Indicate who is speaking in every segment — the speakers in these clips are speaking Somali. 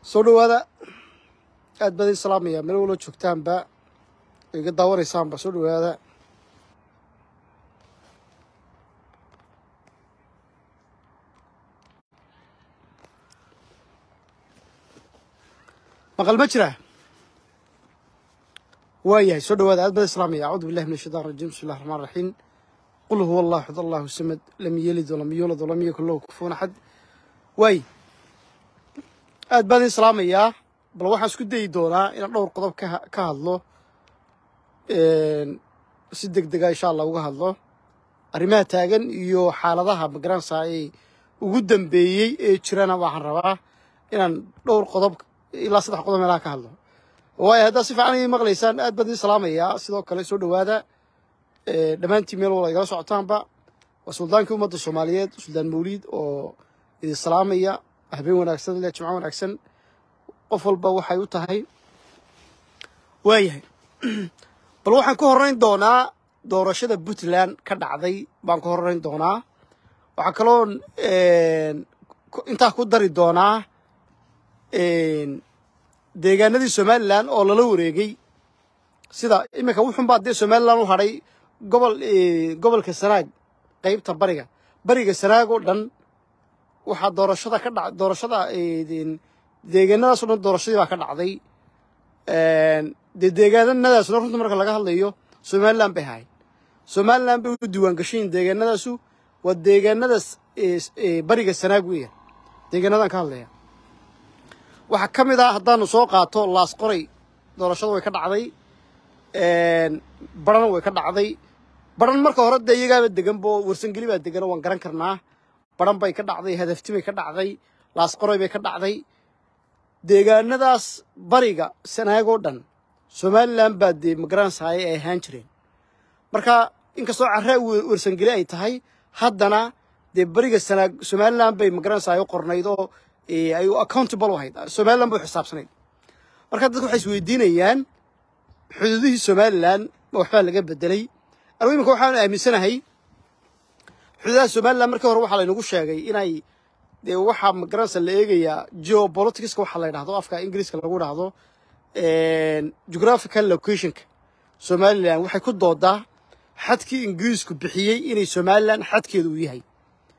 Speaker 1: soo dhawaada aad baad ii salaamaya meel walo joogtaanba iga daawanaysaanba soo dhawaada maqal ma jira waayahay soo dhawaada aad baad ii salaamaya acuudu billahi min ashaitan rajim bismi llahi raxmaan raxiim qul huwa allahu axad allahu samad lam yelid walam yuulad walam yakun lahu kufuwan axad waay aad baan idin salaamayaa bal waxaan isku dayi doonaa inaan dhowr qodob ka ka hadlo si deg dega insha allah uga hadlo arrimaha taagan iyo xaaladaha magaranaysaa ee ugu dambeeyey ee jirana waxaan rabaa inaan dhowr qodob ilaa saddex qodob meelaha ka hadlo waayo haddaad si fiican ii maqlaysaan aad baan idin salaamayaa sidoo kale soo dhowaada dhammaantiin meel walba igala socotaanba waa suldaankii ummadda soomaaliyeed suldaan mawliid oo idin salaamaya habeen wanaagsan leh jimco wanaagsan qof walba waxay u tahay waayahay bal waxaan ka horrayn doonaa doorashada puntland ka dhacday baan ka horrayn doonaa waxaa kaloo intaa ku dari doonaa deegaanadii somalilan oo lala wareegay sida iminka wuxunbaa dee somalilan u hadhay gobol gobolka sanaag qeybta bariga bariga sanaag oo dhan waxaa doorashada ka dha doorashada deegaanadaas o dhan doorashadii baa ka dhacday dee deegaanadaasna runta marka laga hadlayo somalilan bay ahayd somalilan bay u diiwaan gashayin deegaanadaasu waa deegaanadaas bariga sanaag weya deegaanadan ka hadlaya waxaa ka mid ah haddaanu soo qaato laas qoray doorashada way ka dhacday barana way ka dhacday baran marka hore dee iyagaaba deganbo warsangeli baa degan waan garan karnaa baran bay ka dhacday hadafti bay ka dhacday laas qoray bay ka dhacday deegaanadaas bariga sanaagoo dhan somalilan baa dee magaranaysaay ay ahaan jireen marka inkastoo carraa warsangeli ay tahay haddana dee bariga sanaag somalilan bay magaranaysaay u qornayd oo ay accountable u ahayd somalilan bay u xisaabsanayd marka dadka waxay isweydiinayaan xuduudihii somalilan ma waxbaa laga bedelay anigu iminka waxaan aaminsanahay xuduudaha somalilan markii hore waxaa laynagu sheegay inay dee waxaa magaranaysa la eegayaa geopoliticska waxaa la ydhahdo afka ingiriiska lagu dhahdo geographical locationka somalilan waxay ku doodaa xadkii ingiriisku bixiyey inay somalilan xadkeedu uu yahay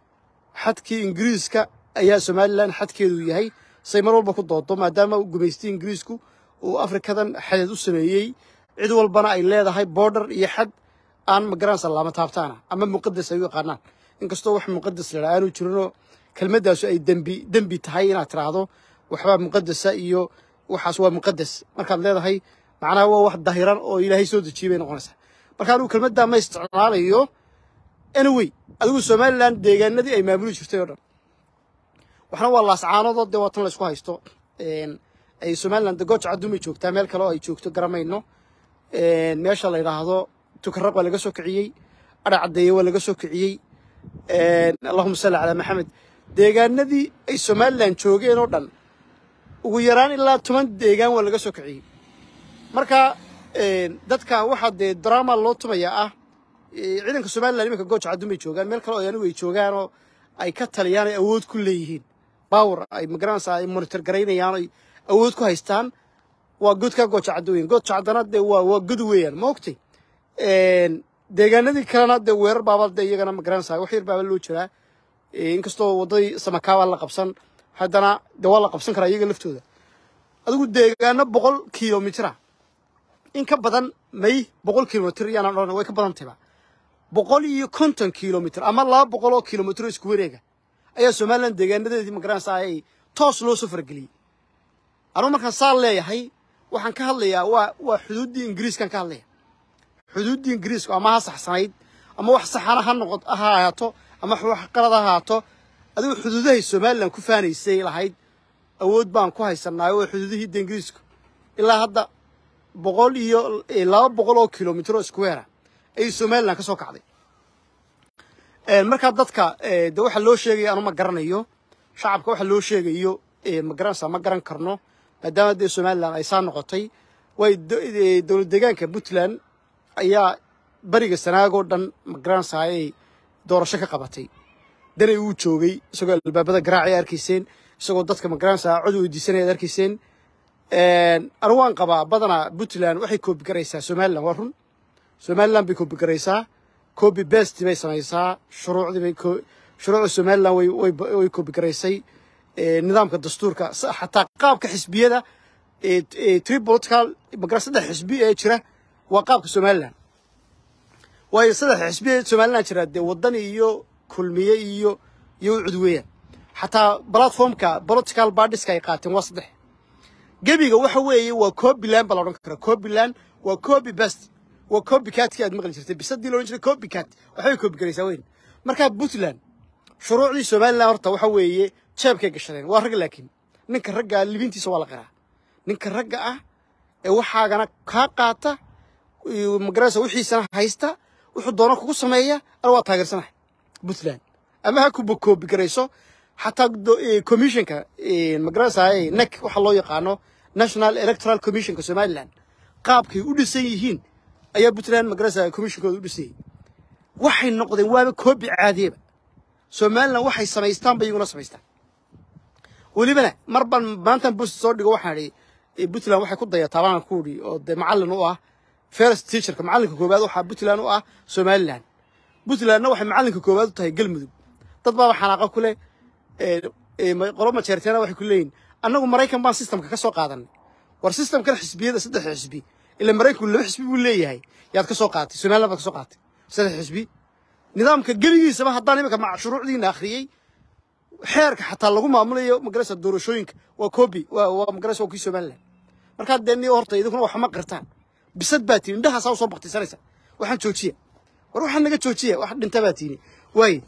Speaker 1: xadkii ingiriiska ayaa somalilan xadkeedu yahay say mar walba ku doodo maadaama gumaystay ingiriisku uu afrikadan xadeed u sameeyey cid walbana ay leedahay border iyo xad aan magaranaysa laama taabtaana ama muqadas ay u yaqaanaan inkastoo wax muqadas la aanu jirinoo kelmaddaasu ay dembi dembi tahay inaad tiraahdo waxbaa muqadasa iyo waxaas waa muqadas markaad leedahay macnaha waa wax dahiran oo ilaahay soo dejiyey bay noqonaysaa marka anigu kelmaddaa ma isticmaalayo anyway adigu somalilan deegaanadii ay maamuli jirtay oo dhan waxna waa laascaanoodoo dee waa tan laysku haysto ay somalilan de gooja cadduumay joogtaa meel kale oo ay joogto garamayno meesha la yidhaahdo tukaraq waa laga soo kiciyey adha caddeeye waa laga soo kiciyey allahuma salli calaa maxamed deegaanadii ay somalilan joogeen oo dhan ugu yaraan ilaa toban deegaan waa laga soo kiciyey marka dadka waxaa dee drama loo tumayaa ah ciidanka somalilan iminka gooja cadduumay joogaan meel kale oo anigu ay joogaanoo ay ka taliyaan ay awood ku leeyihiin bawr ay magaranaysaa ay monitor garaynayaan ay awood ku haystaan waa godkaa gooja caddo weyan gooja caddana dee waa waa god weeyaan ma ogtay deegaanadii kalena dee weerar baaba dee iyagana magaranaysaa wax yar baaba loo jiraa inkastoo waddadii samakaabaa la qabsan haddana dee waa la qabsan karaa iyaga laftooda adigu deegaano boqol kilomitira in ka badan may boqol kilomitr yaanaan odhan way ka badan tahayba boqol iyo konton kilomitr ama laba boqol oo kilomitr oo isku wareega ayaa somalilan deegaanadeedii magaranaysaa ay toos loo soo fargeliyey anugu markaan saa leeyahay waxaan ka hadlayaa waa waa xuduuddii ingiriiskaan ka hadlaya xuduuddii ingiriisku ama ha saxsanayd ama wax saxana ha noqo ha ahaato ama wax qalad ha ahaato adigu xuduudahay somalilan ku faanaysay lahayd awood baan ku haysanaayo waa xuduudihii de ingiriisku ilaa hadda boqol iyo laba boqol oo kilomitr oo square ayay somalilan ka soo kacday markaa dadka de waxa loo sheegaya anu ma garanayo shacabka waxa loo sheegayo ma garanaysaa ma garan karno maadaama dee somalilan ay saa noqotay way dowlad deegaanka puntland ayaa beriga sanaagoo dhan ma garanaysaa ay doorasho ka qabatay danay uu joogay isagoo albaabada garaacay arkayseen isagoo dadka magaranaysaa cod weydiisanaya ad arkayseen anigu waan qabaa badanaa puntland waxay koobi garaysaa somaliland waa run somaliland bay koobi garaysaa copy best bay samaysaa shuruucdii bay shuruucda somaliland way way way koobi garaysay nidaamka dastuurka xataa qaabka xisbiyada three political magara saddex xisbi ee jira waa qaabka somaliland waayo saddex xisbi ee somaliland jira dee wadani iyo kulmiye iyo iyo ucud weeyaan xataa platformka political parties ay qaateen waa saddex gebiga waxa weeye waa copyland baa la odhan karaa copyland waa copy best waa copycatkii aad maqli jirtay bisadii la odhan jiray copycat waxbay copy garaysaa weyn markaa puntland shuruucdii somaliland horta waxa weeye jeebkay gashadeen waa rag laakiin ninka ragga ah libintiisa waa la qiraa ninka ragga ah ee waxaagana kaa qaata magaraysa wixiisana haysta wuxuu doono kugu sameeya ana waa taageersanahay puntland ama ha kuba koobi garayso xataa commissionka magaraysa nek waxa loo yaqaano national electoral commissionka somaliland qaabkay u dhisan yihiin ayaa puntland magaraysa commissionkooda u dhisayay waxay noqdeen waaba koobi caadiyeba somaliland waxay samaystaan bay iyaguna samaystaan welibana mar baan maantan boost soo dhigo waxaan idhi puntland waxay ku dayataa baan ku idhi oo dee macallin u ah first teacherka macallinka koowaad waxaa puntland u ah somaliland puntlandna waxay macallinka koowaad u tahay galmudug dad baaba xanaaqa ku leh qolo majeerteena waxay ku leeyihin annagu maraykan baan systemka ka soo qaadanay war systemkan xisbiyada saddex xisbi ila maraykanku laba xisbi buu leeyahay yaad ka soo qaadatay somaliland baad ka soo qaadatay saddex xisbi nidaamka geligiisaba haddaan imika mac shuruucdiina akhriyey xeerka xataa lagu maamulayo magaraysa doorashooyinka waa copy waa waa magaraysa waa kii somaliland markaa dee niyo horta idinkuna waxma qirtaan bisad baa tiini indhahaasaa usoo baktisanaysa waxaan joojiya war waxaan naga joojiya wax dhinta baa tiini waaye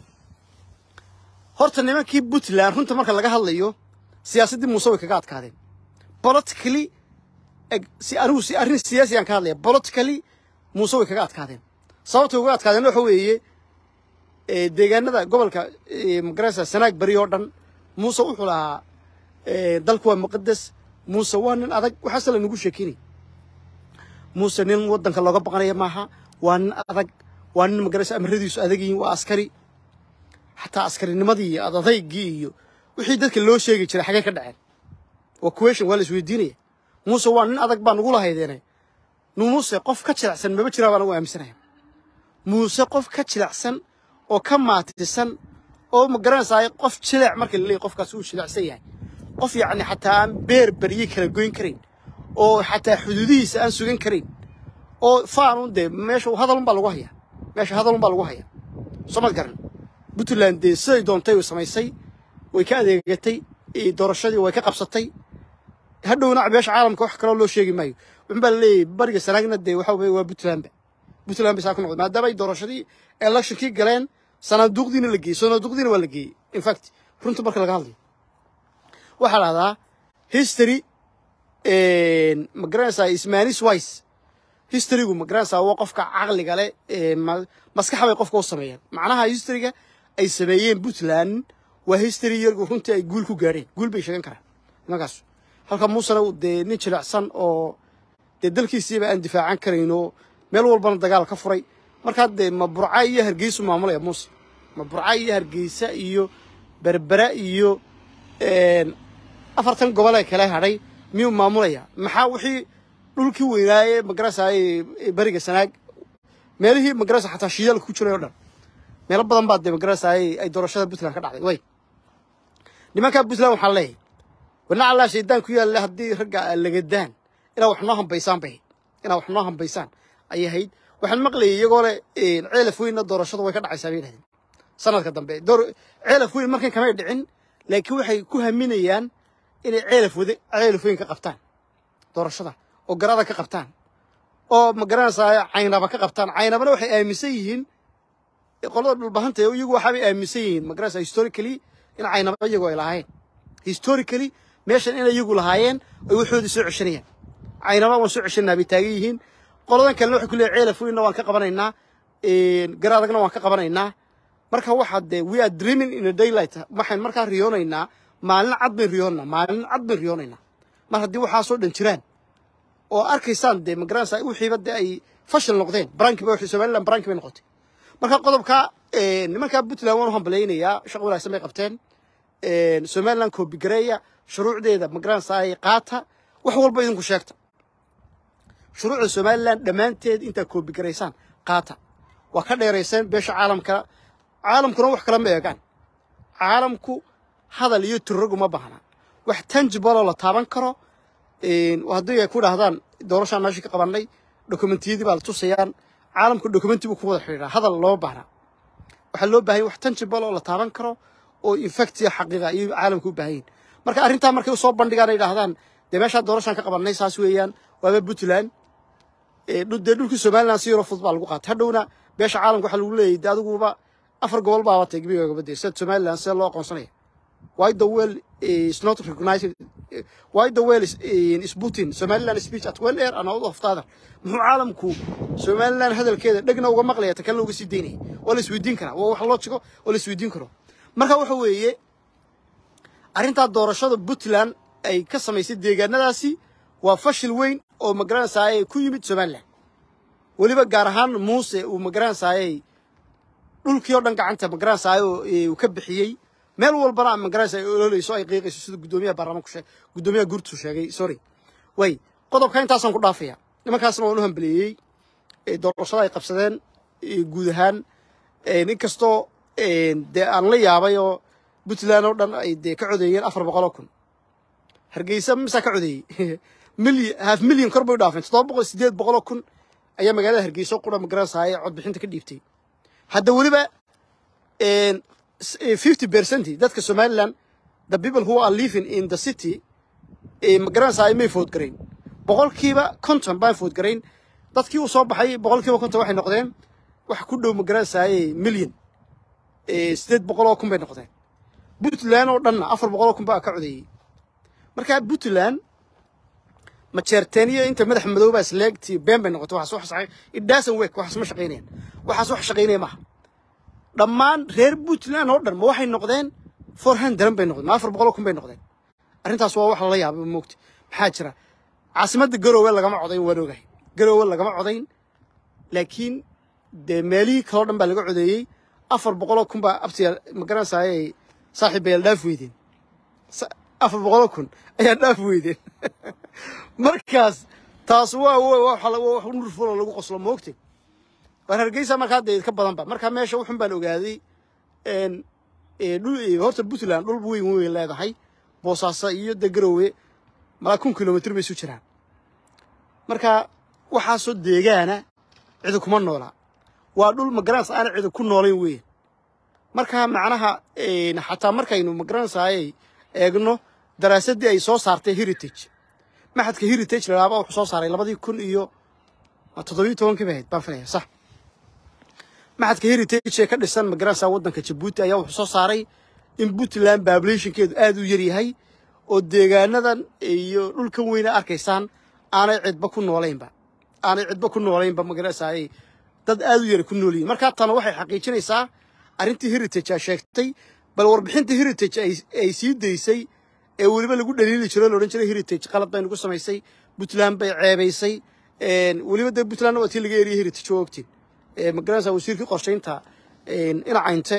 Speaker 1: horta nimankii puntland runta marka laga hadlayo siyaasaddii muuse way kaga adkaadeen politically si anigu si arrin siyaasiyaan ka hadlaya politically muuse way kaga adkaadeen sababtay uga adkaadeen waxa weeye deegaanada gobolka magaraysa sanaag beri oo dhan muuse wuxuu lahaa dalku waa muqadas muuse waa nin adag waxaase lanagu sheekinay muuse nin waddanka looga baqanaya maaha waa nin adag waa nin magaraysa amaradiisu adag yihiin waa askari xataa askarinimadii iyo adadaygii iyo wixii dadka loo sheegi jiray xagee ka dhaceen waa question waa la isweydiinaya muuse waa nin adag baa nugu lahaydeene muuse qof ka jilicsan maba jiraa baan ugu aaminsanaya muuse qof ka jilicsan oo ka maatisan oo ma garanaysaa qof jilic marka la leeyahy qofkaas uu jilicsan yahay qof yacni xataa aan beer berye kala goyn karayn oo xataa xuduudihiisa aan sugan karayn oo faanun dee meesha hadalun baa lagu hayaa meesha hadalun baa lagu hayaa soo mad garan puntland dee siday doontay way samaysay way ka adeegatay doorashadii way ka qabsatay hadhowna beesha caalamka wax kaloo loo sheegi maayo wuxun baa laleeyahy bariga sanaagna dee waxa weye waa puntlandba puntland bay saa ku noqday maadaama ay doorashadii electionkii galeen sanaaduuqdiina la geeyey sanaaduuqdiina waa la geeyey in fact runta marka laga hadlayo waxaa lahdaa history ma garanaysaa ismanis wise historygu ma garanaysaa waa qofka caqliga leh maskaxa bay qofka u sameeyeen macnaha historyga ay sameeyeen puntland waa history yargu runtii ay guul ku gaadheen guul bay sheegan karaan nimankaas halka muusena dee nin jilicsan oo dee dalkiisiiba aan difaacan karayno meel walbana dagaal ka furay markaa dee ma burca iyo hargeysu maamulaya muuse ma burca iyo hargeysa iyo berbera iyo afartan gobol ee kale hadhay miyuu maamulaya maxaa wixii dhulkii weynaaye magarasa beriga sanaag meelihii magarasa xataa shiidaalka ku jiray o dhan meelo badan baa dee magarasa ay doorashada puntland ka dhacday way nimankaa puntland waxaa leeyahay wana allaa shaydaan ku yaalla haddii ragga lagadaan inaa wax noo hambaysaan bay inaa wax noo hambaysaan ayay ahayd waxaan maqlayay iyagoo le ceelaf weynna doorashadu way ka dhacaysaa bay yidhahdeen sanadka dambe ceelaf weyn markan kamay dhicin laakiin waxay ku haminayaan inay ceelaf wade ceelaf weyn ka qabtaan doorashada oo garada ka qabtaan oo ma garanaysaa caynaba ka qabtaan caynabana waxay aaminsan yihiin qolada dhulbahanta iyagu waxaabay aaminsan yihiin ma garanaysaa historically in caynaba iyagu ay lahaayeen historically meeshan inay iyagu lahaayeen ay waxoodii soo ceshanayaan caynaba waan soo ceshanaa bay taagan yihiin qoladan kalena waxay ku leeyahay ceelaf weynna waan ka qabanaynaa garaadagna waan ka qabanaynaa marka waxaa dee we are dreaming in a daylight waxaan markaa riyoonaynaa maalin cad bayn riyoonaynaa maalin cad bayn riyoonaynaa mar haddii waxaasoo dhan jiraan oo arkaysaan dee magaranaysaa wixiiba dee ay fashil noqdeen baranki ba somaliland baranki bay noqotay marka qodobka nimankaa puntland waan u hambalaynayaa shaqo wanaagsan bay qabteen somaliland koobigareeya shuruucdeeda magaranaysaay qaata wax walba idinku sheegta shuruucda somaliland dhammaanteed intaa koobigaraysaan qaata waa ka dheerayseen beesha caalamka caalamkuna wax kala ma eegaan caalamku hadal iyo turrog uma baahna wax tangibaloo la taaban karo haddii ay ku dhahdaan doorashaan meesha ka qabannay dokumentiyadii baa la tusayaan caalamku dokumenti buu ku wada xidhiidhaa hadal looma baahna waxaa loo baahanya wax tangible oo la taaban karo oo infactiya xaqiiqa ayay caalamku u baahan yihin marka arrintaa markay usoo bandhigaan ay dhahdaan dee meeshaa doorashaan ka qabannay saas weeyaan waaba puntland dee dhulkii somaliland si yaroo fudud baa lagu qaatay hadhowna beesha caalamka waxaa lagu leeyahy de adiguba afar gobol baaba tay gebigaagaba dee sida somaliland sida loo aqoonsanaya why the well is not recognized why the well is, is Putin Somaliland speech at well air and out of other muxuu caalamku Somaliland hadalkeeda dhegna uga maqlaya ta kale uga sii deynaya oo la isweydiin karaa waa wax loo jigo oo la isweydiin karo marka waxa weeye arrintaa doorashada Puntland ay ka samaysay deegaanadaasi waa fashil weyn oo magaranaysaay ku yimid Somaliland weliba gaar ahaan muuse uu magaranaysaay dhulkii oo dhan gacanta magaranaysaay uu ka bixiyey meel walbana magaranaysa ay ololeyso ay qiiqayso sida guddoomiyaha baarlamaanku sheegay guddoomiyaha guurtu sheegay sorry way qodobka intaasaan ku dhaafaya nimankaasna waan u hambeleeyey doorashada ay qabsadeen guud ahaan inkastoo dee aan la yaabay oo puntland oo dhan ay dee ka codeeyeen afar boqol oo kun hargeysa misaa ka codeeyey milyan half milyan kor bay u dhaafeen toddoba boqol sideed boqol oo kun ayaa magaalada hargeysa qura magaranaysaay codbixinta ka dhiibtay hadda weliba fifty percent dadka somaliland the people who are living in the city magaranaysaay may food garayn boqolkiiba konton baan food garayn dadkii uu soo baxay boqolkiiba konton waxay noqdeen wax ku dhow magaranaysaay milyan sideed boqol oo kun bay noqdeen puntland oo dhanna afar boqol oo kun baa ka codeeyey marka puntland majeerteeniyo inta madax madooba isleegtii been bay noqotay waxaas wax shaqay it doesn't work waxaas ma shaqaynayaan waxaas wax shaqaynaya maaha dhammaan reer puntland oo dhan ma waxay noqdeen four hundred bay noqdeen ma afar boqol oo kun bay noqdeen arrintaas waa wax lala yaabay moogta maxaa jira caasimadda garoowe lagama codayn waan ogahay garoowe lagama codayn laakiin dee meelihii kaloo dhan baa laga codeeyey afar boqol oo kun baa abtiya magaranaysaayay saaxiib bayal dhaaf weydeen afar boqol oo kun ayaa dhaaf weydeen markaas taas waa wax nurfuloo lagu qoslo moogtay waar hargeysa markaa dee ka badanba markaa meesha wuxun baan ogaaday horta puntland dhul weyn weyn leedahay boosaaso iyo de garowe malaa kun kilomitr bay isu jiraan marka waxaasoo deegaana cidi kuma noolaa waa dhul magaranaysa aana cidi ku noolayn weyn marka macnaha xataa markaynu magaranaysaayay eegno daraasaddii ay soo saartay heritage maxadka heritage lalaaba wuxuu soo saaray labadii kun iyo toddobiyo tobankii bay ahayd baan filaya sax maxadka heritage ee ka dhisan magaranaysa waddanka jabuuti ayaa wuxuu soo saaray in puntland populationkeedu aad u yar yahay oo deegaanadan iyo dhulkan weyna arkaysaan aanay cidba ku noolaynba aanay cidba ku noolaynba magaranaysaay dad aad u yara ku nool yihin markaa tana waxay xaqiijinaysaa arrintii heritage aa sheegtay bal warbixintii heritage ay sii daysay ee weliba lagu dhaliili jiro la odhan jiray heritage qalad bay nagu samaysay puntland bay ceebaysay weliba dee puntlandna waa tii laga eriyay heritage oo ogtiin magaranaysa wasiirkii qorshaynta inacaynte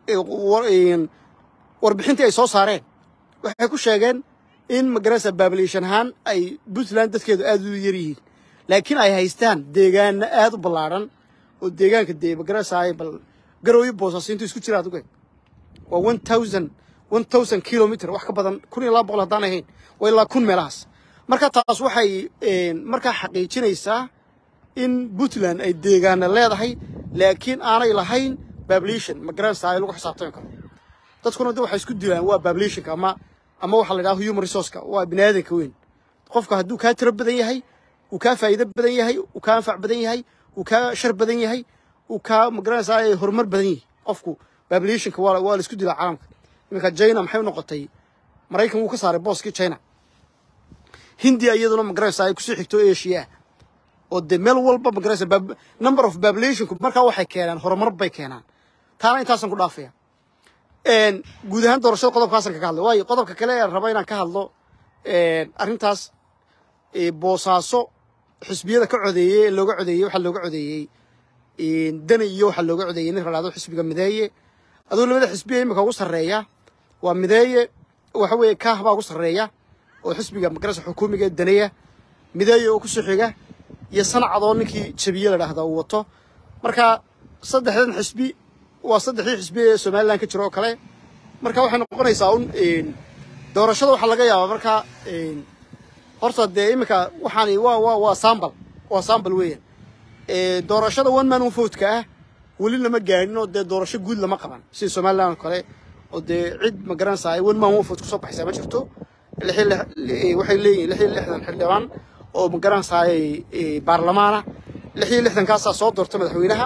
Speaker 1: warbixintii ay soo saareen waxay ku sheegeen in magaranaysa population ahaan ay puntland dadkeedu aad u yar yihiin laakiin ay haystaan deegaana aad u ballaadhan oo deegaanka dee magaranaysaay bal garooyo boosaaso intuu isku jira aduge waa one thousand one thousand kilometer wax ka badan kun iyo laba boqol haddaan ahayn waa ilaa kun meelahaas marka taas waxay markaa xaqiijinaysaa in puntland ay deegaana leedahay laakiin aanay lahayn population magaranaysa ay lagu xisaabtami karo dadkuna de waxay isku dilaan waa populationka ama ama waxaa la yidhaha human resourceka waa bini aadanka weyn qofka hadduu kaa tiro badan yahay uu kaa faa'iido badan yahay uu kaa anfac badan yahay uu kaa shar badan yahay uu kaa magaranaysaa horumar badan yahay qofku populationka waa waa la isku dilaa caalamka iminka china maxay u noqotay maraykan wuu ka saaray booskii china hindiya iyaduna magaranaysaa ay kusii xigto asia oo dee meel walba magaranaysa number of populationku markaa waxay keenaan horumar bay keenaan taana intaasaan ku dhaafaya guud ahaan doorashada qodobkaasaan kaga hadlay waayo qodobka kale ee raba inaan ka hadlo arrintaas boosaaso xisbiyada ka codeeyey ee looga codeeyey waxaa looga codeeyey dani iyo waxaa looga codeeyey nin la dhahdo xisbiga mideeye aduu labada xisbiya imika ugu sarreeya waa mideeye waxa weeye kaah baa ugu sarreeya oo xisbiga magarasa xukuumiga ee daneeya mideeye oo kusoo xiga iyo sanacadoo ninkii jabiye la dhahda uu wato marka saddexdan xisbi waa saddexdii xisbi ee somalilan ka jira oo kale marka waxay noqonaysaa un doorashada waxaa laga yaabaa marka horta dee iminka waxaani waa waa waa sambal waa sambal weeyaan doorashada one man one vote-ka ah weli lama gaadhin oo dee doorasho guud lama qaban sida somaliland oo kale oo dee cid ma garanaysaa ay one man one vote kusoo baxaysaa ma jirto lixi lix waxay leeyihin lix iyo lixdan xildhibaan oo ma garanaysaa baarlamaana lix iyo lixdankaasaa soo doorta madaxweynaha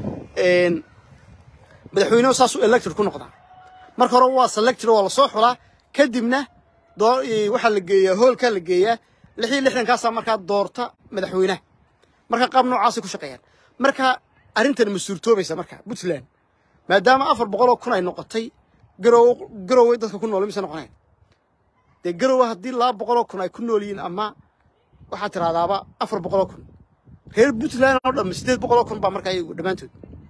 Speaker 1: madaxweynuhu saasuu elected ku noqdaa marka hore waa selected waa lasoo xulaa kadibna waxaa la geeyaa hoolkaa la geeyaa lix iyo lixdankaasaa markaa doorta madaxweynaha marka qaab noocaasay ku shaqeeyaan marka arrintan ma suurtoobaysa marka puntland maadaama afar boqol oo kun ay noqotay garow garoway dadka ku nool mise noqonayn dee garowa haddii laba boqol oo kun ay ku nool yihiin ama waxaad tiraahdaaba afar boqol oo kun reer puntland oo dhan siddeed boqol oo kun baa markaa iyagu dhammaantood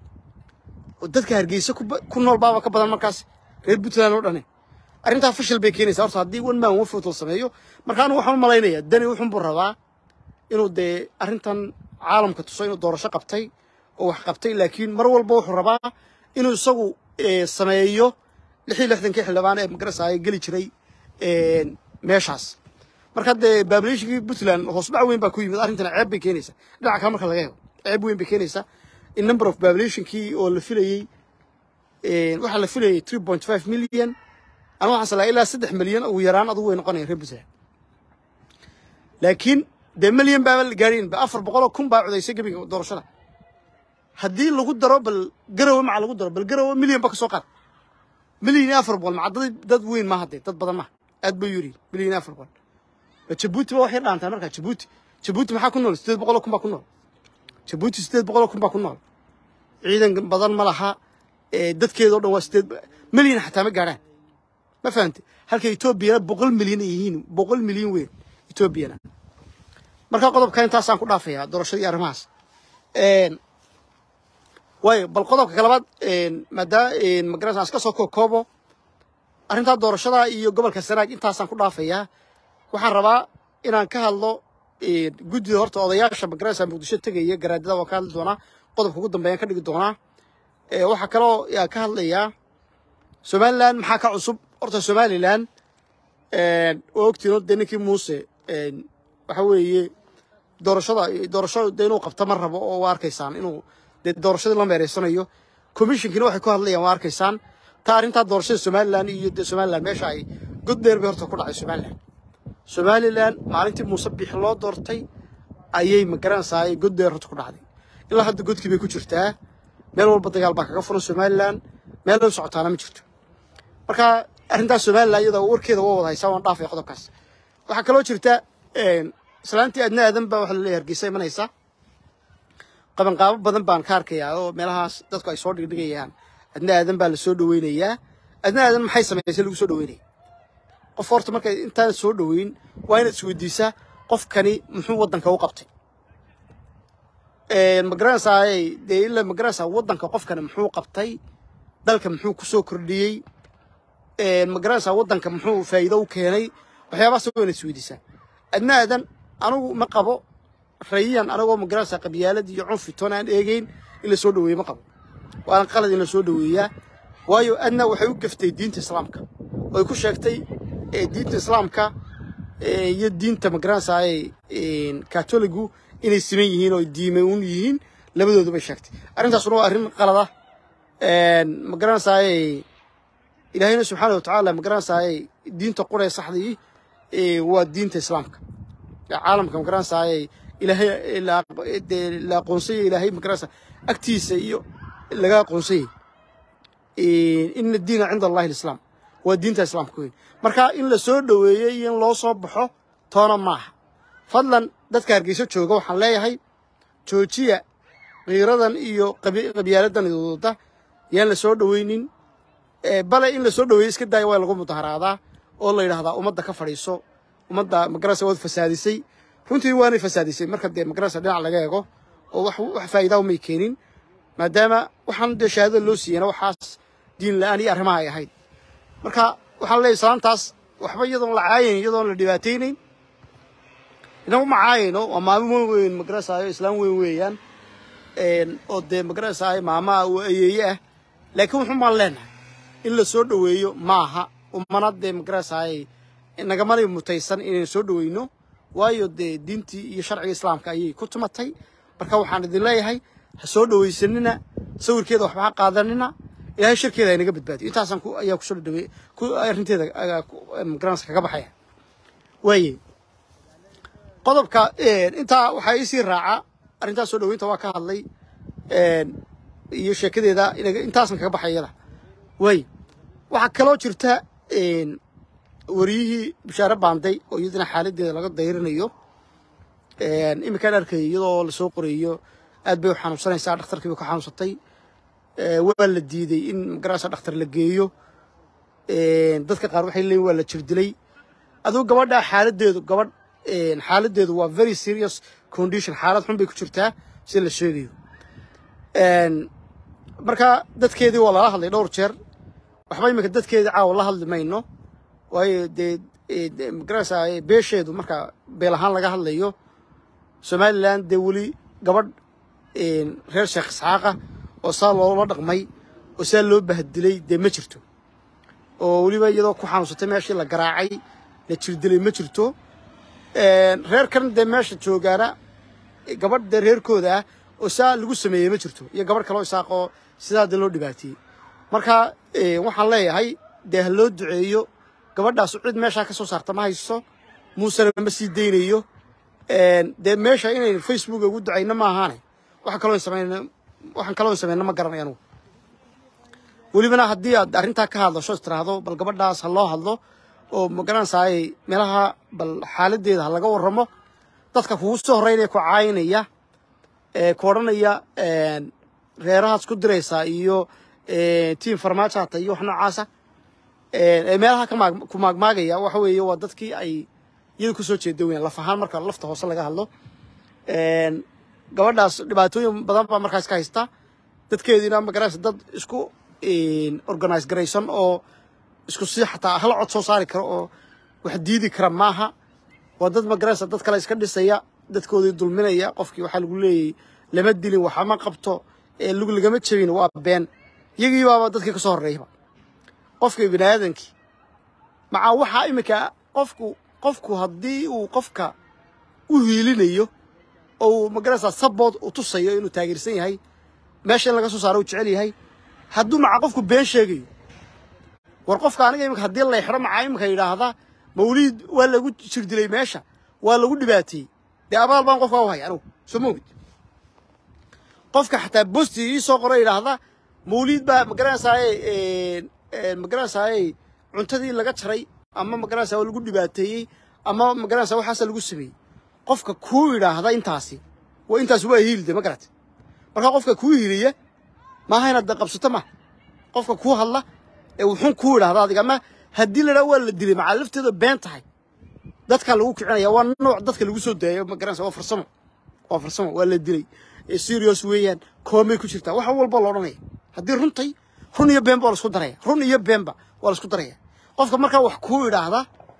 Speaker 1: oo dadka hargeysa ku nool baaba ka badan markaas reer puntland oo dhane arrintaa fashil bay keenaysaa horta haddii one man one vote la sameeyo marka anigu waxaan u malaynayaa dani wuxun buu rabaa inuu dee arrintan caalamka tuso inuu doorasho qabtay oo wax qabtay laakiin mar walba wuxuu rabaa inuu isagu sameeyo lix iyo lixdankii xildhibaan ee magarasaya geli jiray meeshaas marka dee baabulationkii puntland hoos dhac weyn baa ku yimid arrintan ceeb bay keenaysaa dhinaca kale marka laga helo ceeb weyn bay keenaysaa in number of populationkii oo la filayey waxaa la filayay three point five million ama waxaan salaa ilaa saddex milyan ugu yaraan adugu way noqonaya reer puntland laakiin dee milyan baaba la gaadhin ba afar boqoloo kun baa codaysay gebiga doorashada haddii lagu daro bal garowe maca lagu daro bal garowe milyan ba ka soo qaad milyan iyo afar boqol maca dad dad weyn maaha dee dad badan maaha aad bay yuri milyan iyo afar boqol jabuuti ba waxay dhaantaa markaa jabuuti jabuuti maxaa ku nool siddeed boqoloo kun baa ku nool jabuuti siddeed boqoloo kun baa ku nool ciidan badan ma laha dadkeedao dhan waa siddeed milyan xataa ma gaadhaan ma fahamte halka etoobiyana boqol milyan ay yihiin boqol milyan weyn etoobiyana marka qodobka intaasaan ku dhaafayaa doorashadii arrimahaas waayo bal qodobka kalabaad maadaama magarasa iska soo kookoobo arrintaa doorashada iyo gobolka sanaag intaasaan ku dhaafayaa waxaan rabaa inaan ka hadlo guddida horta odayaasha magarasa muqdisho tegaya garaadada waan ka hadli doonaa qodobka ugu dambeeyaan ka dhigi doonaa waxaa kaloo yaa ka hadlayaa somaliland maxaa ka cusub horta somaliland waa ogtiin dee ninkii muuse waxa weeye doorashada doorasho dee inuu qabto ma rabo oo waa arkaysaan inuu dee doorashadii la meereysanayo commissionkiina waxay ku hadlayaan waa arkaysaan taa arrintaa doorashada somaliland iyo dee somaliland meesha ay god dheer bay horta ku dhacay somaliland somaliland maalintii muuse bix loo doortay ayay magaranaysaa god dheer horta ku dhacday ilaa hadda godkii bay ku jirtaa meel walba dagaal baa kaga furan somaliland meel loo socotaana ma jirto marka arrintaas somaliland iyada warkeeda waa wada haysaa waan dhaafaya qodobkaas waxaa kaloo jirta islaantii adna aadan baa waxa laleeyahay hargeysa imanaysa qabanqaabo badan baan ka arkayaa oo meelahaas dadku ay soo dhigdhigayaan adna aadan baa la soo dhaweynayaa adna aadan maxay samaysay lagu soo dhaweynaya qof horta marka intaan soo dhaweyn waa inaad isweydiisaa qofkani muxuu waddanka u qabtay magaranaysaa dee ila magaranaysaa waddanka qofkani muxuu qabtay dalka muxuu ku soo kordhiyey magaranaysaa waddanka muxuu faa'iido u keenay waxyaabahaas waa inaad isweydiisaa adna aadan anigu ma qabo rayiyan anagoo magaranaysaa qabyaalad iyo cunfi toon aan eegeyn in la soo dhaweeye ma qabo waana qalad in la soo dhaweeyaa waayo adna waxay u gaftay diinta islaamka oy ku sheegtay diinta islaamka iyo diinta magaranaysaa katoligu inay siman yihiin oo diime un yihiin labadoodu bay sheegtay arrintaasuna waa arrin qalada magaranaysaa ilaahayna subxaana watacaala magaranaysaa diinta quree saxdii waa diinta islaamka caalamka magaranaysaa ilaahay la aqoonsanya ilaahay magaranaysaa agtiisa iyo laga aqoonsanyay ina diina cinda allahi alislaam waa diinta islaamka weyn marka in la soo dhoweeyey iyo in loo soo baxo toona maaha fadlan dadka hargeyso jooga waxaan leeyahay joojiya kiiradan iyo qabyaaladan idooda yaan la soo dhoweynin bale in la soo dhoweeyo iska daaya waa lagu mudaharaadaa oo la yidhahdaa ummadda ka fadhiiso ummadda magarasa waad fasaadisay runtii waanay fasaadisay marka dee magarasa dhinac laga eego oo wax wax faa'iidaa umay keenin maadaama waxaan dee shahaadada loo siiyana waxaas diin la-aan iyo arrimaha ay ahayd marka waxaan leeyahay islaantaas waxba iyadoon la caayayn iyadoon la dhibaataynayn inagu ma caayayno waa maamo weyn magarasaayo islaam weyn weeyaan oo dee magarasaayo maamaha oo ayeeye ah laakiin wuxun baan leenahay in la soo dhoweeyo maaha umana dee magarasaaye nagamanay mutaysan inaynu soo dhoweyno waayo dee diintii iyo sharciga islaamka ayay ku tumatay marka waxaan idin leeyahay ha soo dhowaysanina sawirkeeda waxba ha qaadanina ilaahay shirkeeda ha inaga badbaadiyo intaasaan ku ayaa kusoo dhawey ku arrinteeda magaranaysa kaga baxaya waaye qodobka intaa waxaa isii raaca arrintaas soo dhoweynta waa ka hadlay iyo sheekadeeda intaasan kaga baxay iyada waaye waxaa kaloo jirta wariyihii bishaare baanday oo iyadana xaaladeeda laga dayrinayo iminkaan arkayay iyadoo lasoo qorayo aad bay u xanuunsanaysaa dhakhtarkii bay ku xanuunsatay waa la diiday in magarasa dhakhtar la geeyo dadka qaar waxay leeyiin waa la jirdilay aduu gabadha xaaladeedu gabadh xaaladeedu waa very serious condition xaalad xun bay ku jirtaa sida la sheegayo marka dadkeedii waa lala hadlay dhowr jeer waxba iminka dadkeedii caawa la hadli mayno waayo dee magarasa beesheedu marka beel ahaan laga hadlayo somalilan dee weli gabadh reer sheekh isxaaqa oo saa loola dhaqmay oo saa loo bahdilay dee ma jirto oo weliba iyadoo ku xanuunsatay meeshii la garaacay la jirdilay ma jirto reerkan dee meesha joogaana gabadh dee reerkooda ah oo saa lagu sameeyey ma jirto iyo gabadh kaloo isaaqoo sidaa dee loo dhibaateeyey marka waxaan leeyahay dee ha loo duceeyo gabadhaas cid meeshaa ka soo saarta ma hayso muusena ma sii daynayo dee meesha inaynu facebooka ugu ducayno ma ahaane waxa kaloo samayno waxaan kaloo samayno ma garanay anugu welibana haddii aad arrintaa ka hadlasho is tiraahdo bal gabadhaas ha loo hadlo oo magaranaysaay meelaha bal xaaladeeda ha laga warramo dadka kugu soo horreynaya ku caayinaya ku odhanaya reerahaas ku diraysaa iyo tiam farmaajo hata iyo wax noocaasa meelaha ku maagmaagaya waxa weeye waa dadkii ay iyada kusoo jeeda weyan laf ahaan marka lafta hoose laga hadlo gabadhaas dhibaatooyin badan baa markaas ka haysta dadkeediina magaraysa dad isku organise garaysan oo isku si xataa hal cod soo saari karo oo wax diidi kara maaha waa dad magaraysa dad kale iska dhisaya dadkoodii dulminaya qofkii waxaa lagu leeyahy lama dilin waxama qabto lug lagama jebin waa been iyagii baaba dadkii ka soo horreeyaba qofka bini aadankii macaa waxaa iminka qofku qofku haddii uu qofka u hiilinayo oo uu magaraysaa sabood u tusayo inuu taageersan yahay meesha in laga soo saaro uu jecel yahay hadduu macaa qofku been sheegayo war qofka aniga iminka haddii la xidho macaa iminka yidhaahda mawliid waa lagu jirdilay meesha waa lagu dhibaateeyey dee abaal baan qofkaa u haya anugu soo ma ogid qofka xataa bosti ii soo qoro yidhaahda mawliid baa magaranaysaay magaranaysaay cuntadii laga jaray ama magaranaysa waa lagu dhibaateeyey ama magaranaysa waxaasa lagu sameeyey qofka kuu yidhaahda intaasi waa intaasi waa hiilde ma garate marka qofka kuu hiiliya maaha inaad qabsato ma qofka kuu hadla ee wuxuun kuu yidhahda adiga ama haddii la dhaha waa la dilay macaa lafteeda been tahay dadka lagu kicinaya waa nooc dadka lagu soo daayo ma garanaysa waa farsamo waa farsamo waa la dilay serious weeyaan koomay ku jirtaa wax walba la odhanaya haddii runtay run iyo beenba waa la isku daraya run iyo beenba waa la isku daraya qofka markaa wax kuu idhaahda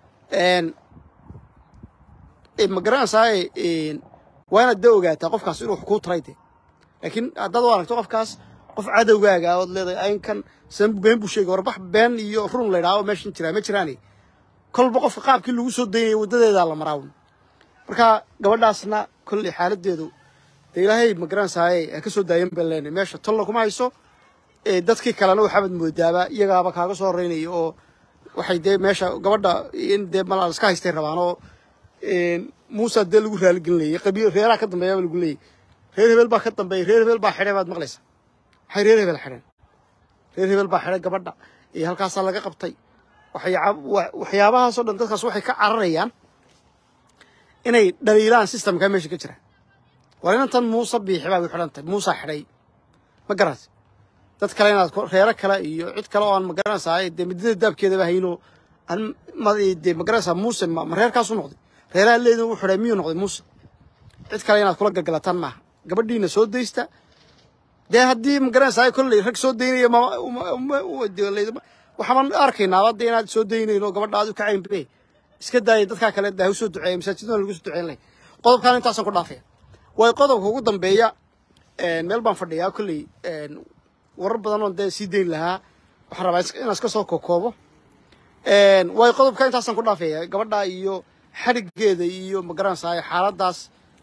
Speaker 1: ma garanaysaay waa inaad da ogaataa qofkaas inuu wax kuu taray de laakiin haddaad u aragto qofkaas qof cadowgaaga ood leedahay aynkan san been buu sheegay warbax been iyo run la ydhaha oo meeshan jiraa ma jiraane kolba qofka qaabkii lagu soo daynaya waddadeedaa la maraawn marka gabadhaasna kolley xaaladeedu dee ilaahay ma garanaysaay ha ka soo daayan baan leenahay meesha tolla kuma hayso dadkii kalena waxaabad moodaaba iyagaaba kaaga soo horreynaya oo waxay dee meesha gabadha in dee malaa iska haystay rabaan oo muusa dee lagu raaligelinayay qabiil reeraha ka dambeeya lagu leeyay reer hebel baa ka dambeeya reer hebel baa xidhay baad maqlaysaa maxay reer hebel xidheen reer hebel baa xidhay gabadha iyo halkaasaa laga qabtay waxyaabahaasoo dhan dadkaas waxay ka cararayaan inay dhaliilaan systemka meesha ka jira war inantan muuse biixi baa xidhan tahay muusa xidhay ma garat dad kale inaad reero kale iyo cid kale oo aan magaranaysaa dee midada daabkeedaba hayno dee magaranaysaa muuse ma reerkaasu noqday reeraha leedin u xidhay miyuu noqday muuse cid kale inaad kula galgalataan maaha gabadhiina soo daysta dee haddii magaranaysaa kolley rag soo daynaya waxaan arkaynaa hadda inaad soo daynayno gabadha aad u kacayn be iska daaya dadkaa kale daa usoo duceeya masaajidana lagu soo duceyn lay qodobkaan intaasaan ku dhaafaya way qodobka ugu dambeeya meel baan fadhiyaa kolley warar badan oon dee sii dayn lahaa waxaan rabaa inaan iska soo kokoobo way qodobka intaasaan ku dhaafaya gabadha iyo xadhigeeda iyo magaranaysaa xaaladaas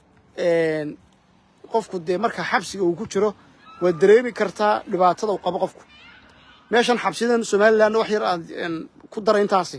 Speaker 1: qofku dee marka xabsiga uu ku jiro waad dareemi kartaa dhibaatada uu qabo qofku meeshan xabsidan somalilan wax yar aan ku daray intaasi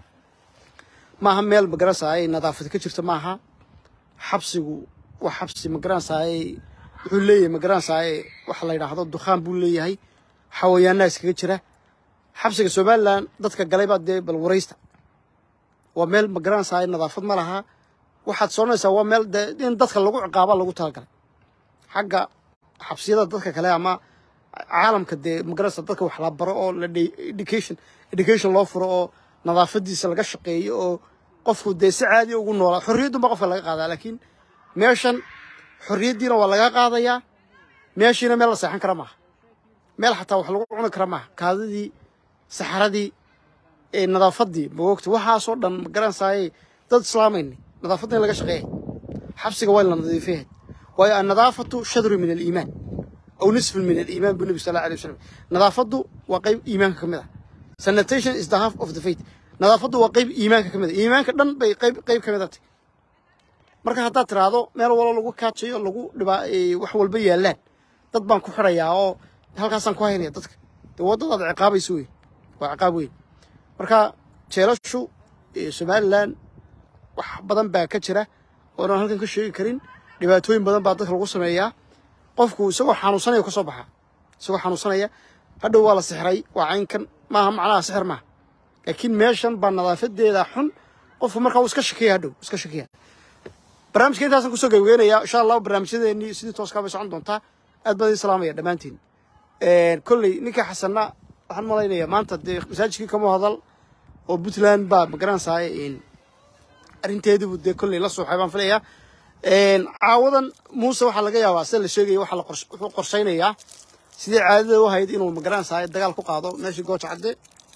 Speaker 1: maaha meel magaranaysaay nadaafad ka jirta maaha xabsigu waa xabsi magaranaysaay wuxuu leeyahay magaranaysaay waxa la yidhaahdo dukhaan buu leeyahay xawayaanaa iskaga jira xabsiga somalilan dadka galay baa dee bal waraysta waa meel magaranaysaay nadaafad ma laha waxaad soconaysaa waa meel dee in dadka lagu ciqaaba lagu talagalay xagga xabsiyada dadka kale ama caalamka dee magaranaysa dadka wax la baro oo la education education loo furo oo nadaafadiisa laga shaqeeyo oo qofku dee si caadi ugu noolaa xorriyadun baa qofka laga qaadaa laakiin meeshan xorriyaddiina waa laga qaadayaa meeshiina meel la seexan kara maaha meel xataa wax lagu cuni kara maaha kaadidii saxaradii nadaafadii maogta waxaasoo dhan magaranaysaay dad islaamayni nadaafadda in laga shaqeeya xabsiga waa la nadiifiyahay waayo annadaafatu shadru min aliimaan aw nisfun min aliimaan buu nebi sal alla alay wasalam nadaafaddu waa qayb iimaanka ka mid ah sanitation is the half of the faith nadaafaddu waa qayb iimaanka ka mid ah iimaanka dhan bay qayb qayb ka mid ah tahay marka haddaad tiraahdo meel wallo lagu kaajayo lagu dhibaa wax walba yaallaan dad baan ku xidhayaa oo halkaasaan ku haynaya dadka dee waddadaad ciqaabayso wey waa ciqaab weyn marka jeelashu somalilan wax badan baa ka jira oonan halkan ka sheegi karin dhibaatooyin badan baa dadka lagu sameeyaa qofku isagoo xanuunsanaya ka soo baxaa isagoo xanuunsanaya hadhow waa la sixray waa caynkan maaha macnaha sixir maaha laakiin meeshan baa nadaafadeeda xun qofku markaa uu iska shakiya hadhow iska shakiya barnaamijka intaasaan kusoo gabageynayaa insha allahu barnaamijyadeennii sidii tooskaa bay socon doontaa aad baan idin salaamaya dhammaantiin kolley ninka xasanna waxaan malaynayaa maanta dee masaajidkii kama hadal oo puntland baa magaranaysaay arrinteediibu dee kolley la suuxay baan filayaa caawadan muuse waxaa laga yaabaa sida la sheegaya waxaa wuxuu qorshaynayaa sidii caadada u ahayd inuu magaranaysaay dagaal ku qaado meeshii gooja cadde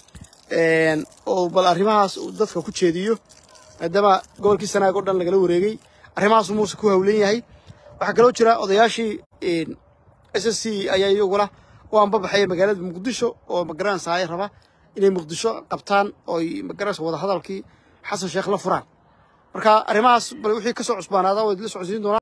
Speaker 1: oo bal arrimahaas uu dadka ku jeediyo maadaama gobolkii sanaag oo dhan lagala wareegay arrimahaasuu muuse ku hawlan yahay waxaa kaloo jira odayaashii s s c ayaa iyaguna u anbabaxaya magaalada muqdisho oo magaranaysaay raba inay muqdisho qabtaan oo ay magaranaysa wada hadalkii xasan sheekh la furaan marka arrimahaas bal wixii ka soo cusbaanaada waa idila socodsiin doonaa